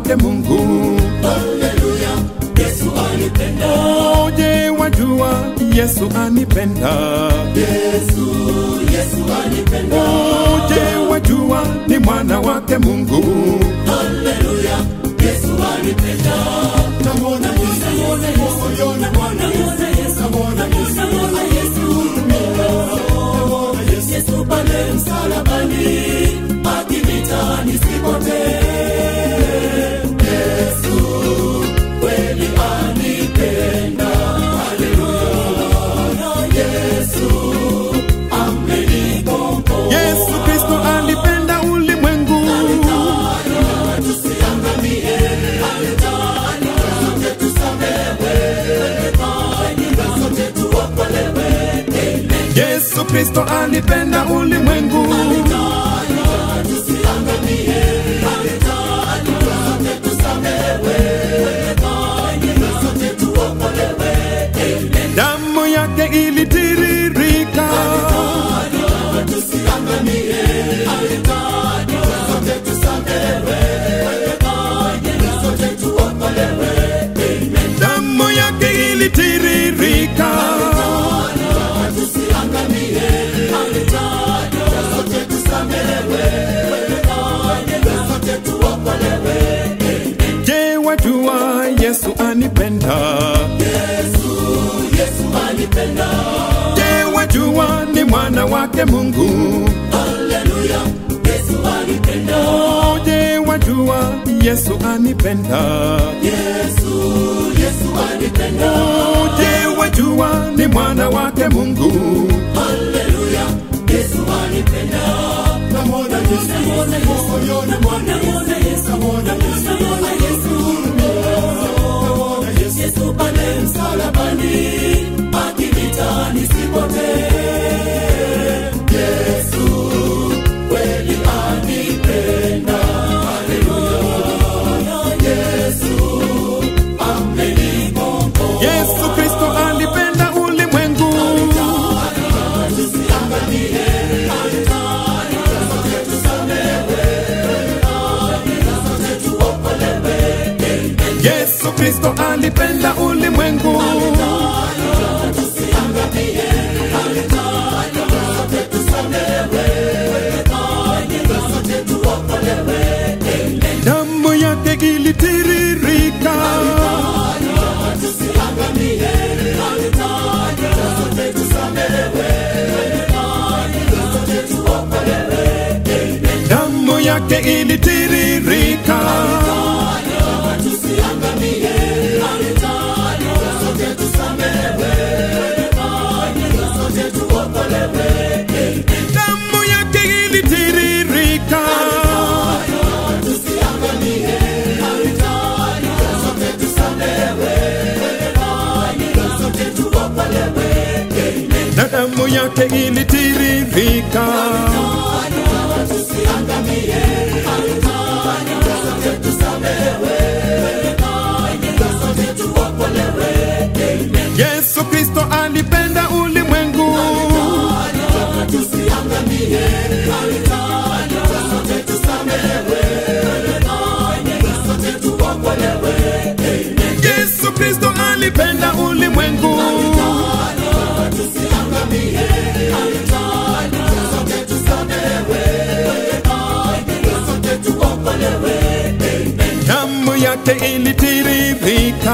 wake Mungu. Haleluya, Yesu anipenda. Oh, je, wajua Yesu anipenda? Yesu, Yesu anipenda. Oh, je, wajua ni mwana wake Mungu? Haleluya, Yesu anipenda. Namwona Yesu, namwona Yesu, namwona Yesu, namwona Yesu, namwona Yesu, namwona Yesu, Yesu pale msalabani, akinita nisipotee. Yesu kweli anipenda. Haleluya, Yesu amenikomboa. Yesu Kristo alipenda ulimwengu. Yesu Kristo alipenda ulimwengu. Damu yake ilitiririka. Damu yake ilitiririka. Je, wajua Yesu anipenda? Yesu anipenda. Je, wajua ni mwana wake Mungu? Haleluya, Yesu anipenda. Oh, je, wajua Yesu anipenda? Yesu, Yesu anipenda. Oh, je, wajua ni mwana wake Mungu? Haleluya, Yesu anipenda. Namwona Yesu, namwona Yesu, namwona Yesu, namwona Yesu, namwona Yesu, namwona Yesu, Yesu pale msalabani, akinita nisipotee. Yesu kweli anipenda. Haleluya, Yesu amenikomboa. Yesu Kristo alipenda ulimwengu. Yesu Kristo alipenda ulimwengu. Damu yake ilitiririka. Damu yake ilitiririka. Damu yake ilitiririka. Na damu yake ilitiririka. Yesu Kristo alipenda ulimwengu. Yesu Kristo alipenda ulimwengu. Damu yake ilitiririka.